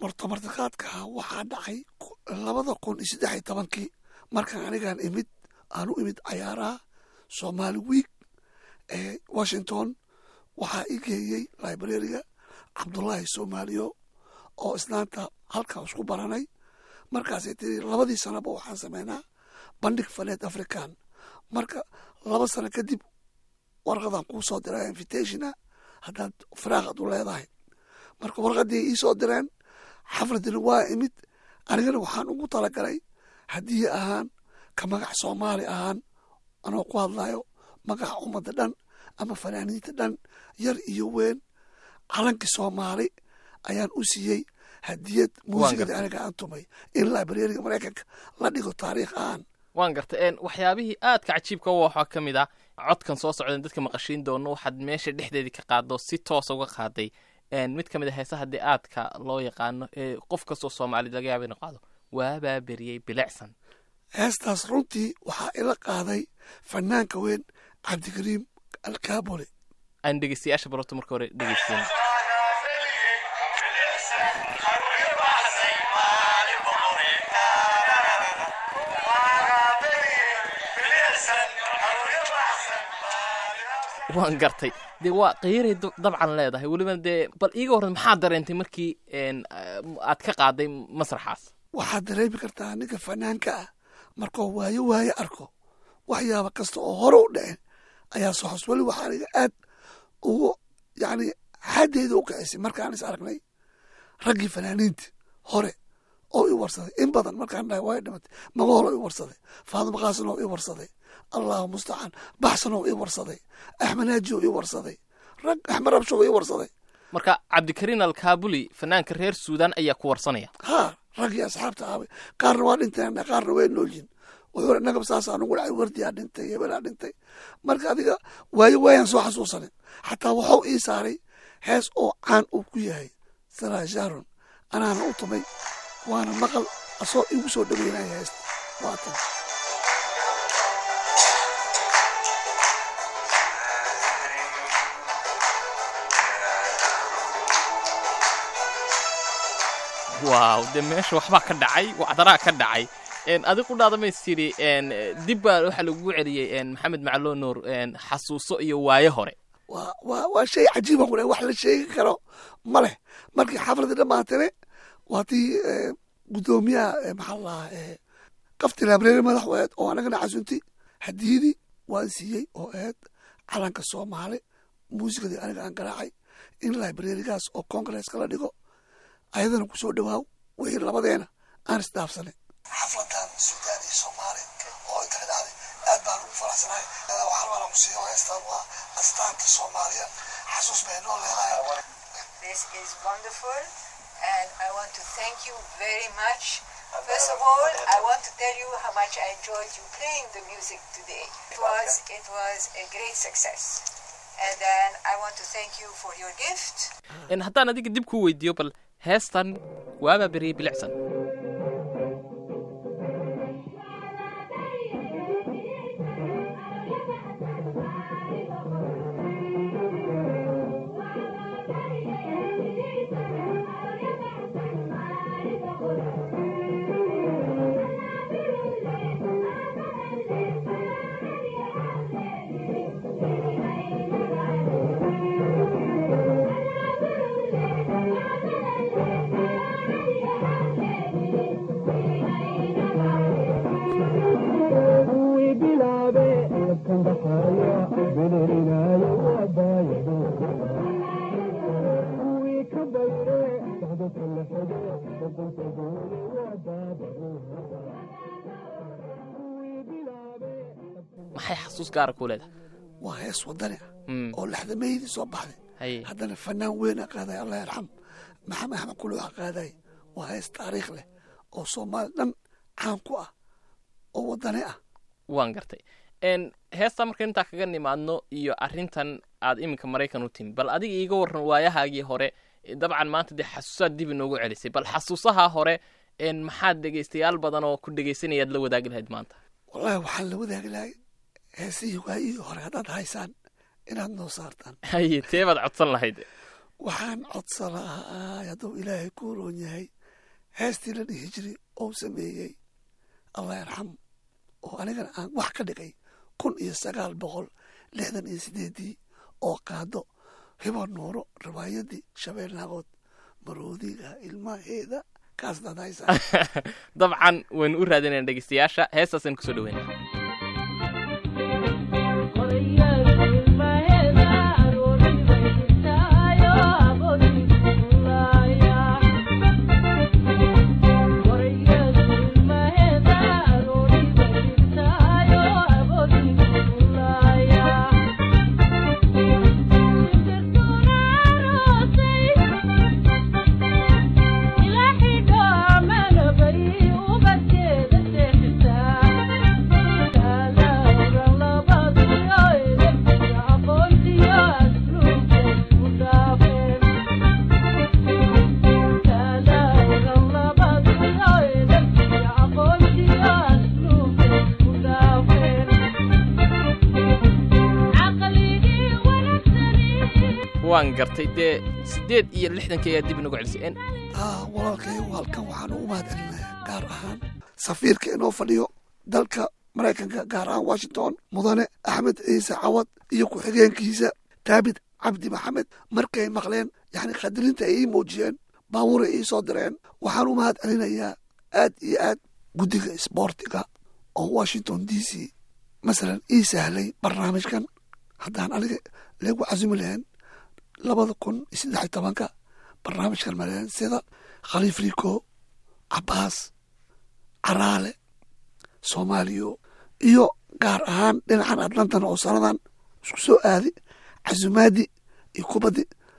horta martiqaadka waxaa dhacay labada kun iyo saddex iyo tobankii markaan anigaan imid aan u imid cayaaraha somaali week ee washington waxaa i geeyey librariga cabdullaahi soomaaliyo oo isnaanta halkaa isku baranay markaasay tiri labadii sanaba waxaan sameynaa bandhig faneed african marka laba sano kadib warqadan kuu soo diraa invitationa haddaad firaaqad u leedahay marka warqadii ii soo direen xafladina waa imid anigana waxaan ugu talagalay haddii ahaan ka magac soomaali ahaan anoo ku hadlayo magaca ummadda dhan ama fanaaniinta dhan yar iyo weyn calankii soomaali ayaan u siiyey hadiyad muusikada aniga aan tumay in librariga maraykanka la dhigo taariikh ahaan waan gartay waxyaabihii aadka cajiibka u waxaa ka mid ah codkan soo socdan dadka maqashiin doono waxaad meesha dhexdeedii ka qaado si toosa uga qaaday mid ka mid a heesa haddii aadka loo yaqaano ee qof kastoo soomaalid laga yaaba inu qaado waabaa beriyey bilicsan heestaas runtii waxaa ila qaaday fanaanka weyn cabdikariim alkaabole aan dhegeystayaasha baroto marka hore dhegeysten waan gartay dee waa qiiray dabcan leedahay weliba dee bal iiga horre maxaa dareentay markii aad ka qaaday masraxaas waxaad dareemi kartaa ninka fanaanka ah markuu waayo waayo arko waxyaaba kasta oo hore u dhacen ayaa soo xos weli waxaa aniga aad ugu yacni xaddeeda u kicisay markaan is aragnay raggii fanaaniinta hore oo i warsaday in badan markaan dhahay waa dhimatay magahool oo i warsaday faadimo qaasin oo i warsaday allahu mustacaan baxsan oo i warsaday axmed haaji oo i warsaday rag axmed rabsho oo i warsaday marka cabdikariin alkaabuli fanaanka reer suudan ayaa ku warsanaya haa raggii asxaabta aabay qaarna waa dhinteen qaarna way noolyihin wuxuu nagab saasaa nugu dhacay wardiyaa dhintay hebelaa dhintay marka adiga waayo waayaan soo xasuusanin xataa waxuu ii saaray hees oo caan uu ku yahay saraa sharon anaana u tumay waana maqal asoo igu soo dhaweynaya heesta waatan waaw dee meesha waxbaa ka dhacay wacdaraa ka dhacay adig u dhaadamays tiri dib baa waxaa lagugu celiyey maxamed maclo nuur xasuuso iyo waaye hore waa waa waa shay cajiiba ku wax la sheegi karo ma leh markii xafladii dhammaatane waa tii guddoomiyaha maxaa lahaa qafti labreeri madaxweed oo anagana casunti hadiyadii waan siiyey oo ahayd calanka soomaali muusikadii aniga aan garaacay in librarigaas oo congresska la dhigo ayadana ku soo dhawaaw wixii labadeena aan isdhaafsanay xafladan suudaan iyo soomaali oo inta ka dhacday aad baan ugu faraxsanahay waxaa baan ku siiyo heestan waa astaanta soomaaliya xasuus bay noo leedahay This is wonderful and I want to thank you very much. First of all, I want to tell you how much I enjoyed you playing the music today. It was it was a great success. And then I want to thank you for your gift. haddaan adiga dib kuu weydiiyo bal heestan waabaa beriyey bilicsan maxay xasuus gaara ku leedahay waa hees wadani ah Mm. oo lexdameydii soo baxday haye haddana fanaan weyn a qaaday allah yarxam maxamed axmed kuluc a qaaday waa hees taariikh leh oo soomaali dhan caan ku ah oo wadani ah waan gartay n heestaa marka intaa kaga nimaadno iyo arrintan aad iminka maraykan u timi bal adiga iiga warran waayahaagii hore dabcan maanta dee xasuusaad dib inoogu celisay bal xasuusaha hore n maxaad dhegaystayaal badan oo ku dhegaysanayaad la wadaagi lahayd maanta wallaahi waxaan la wadaagi lahay heesihii waayihii hore haddaad haysaan inaad noo saartaan haye tee baad codsan lahayd waxaan codsan lahaa hadduu ilaahay ku roon yahay heestii la dhihi jiray ou sameeyey allah yarxam oo anigana aan wax ka dhigay kun iyo sagaal boqol lixdan iyo sideedii oo qaado hibo nuuro riwaayadii shabeel naagood maroodiga ilmaheeda kaas dadaysa dabcan waynu u raadinayna dhegeystayaasha heestaasaynu kusoo dhaweyna waan gartay dee siddeed iyo lixdankii ayaa dib inagu celisay En- aa walaalkay halkan waxaan ugu mahad celinayaa gaar ahaan safiirka inoo fadhiyo dalka maraykanka gaar ahaan washington mudane axmed ciise cawad iyo ku-xigeenkiisa daabid cabdi maxamed markay maqleen yani khadirinta ay ii muujiyeen baabuuray ii soo direen waxaan u mahad celinayaa aad iyo aad guddiga isboortiga oo washington d c masalan ii sahlay barnaamijkan haddaan aniga leegu casumi lahayn labada kun iyo saddex iyo tobanka barnaamijkan maleen sida khaliif rico cabaas caraale soomaaliyo iyo gaar ahaan dhinacan atlantan oo sanadan isku soo aadi casumaadi iyo kubaddi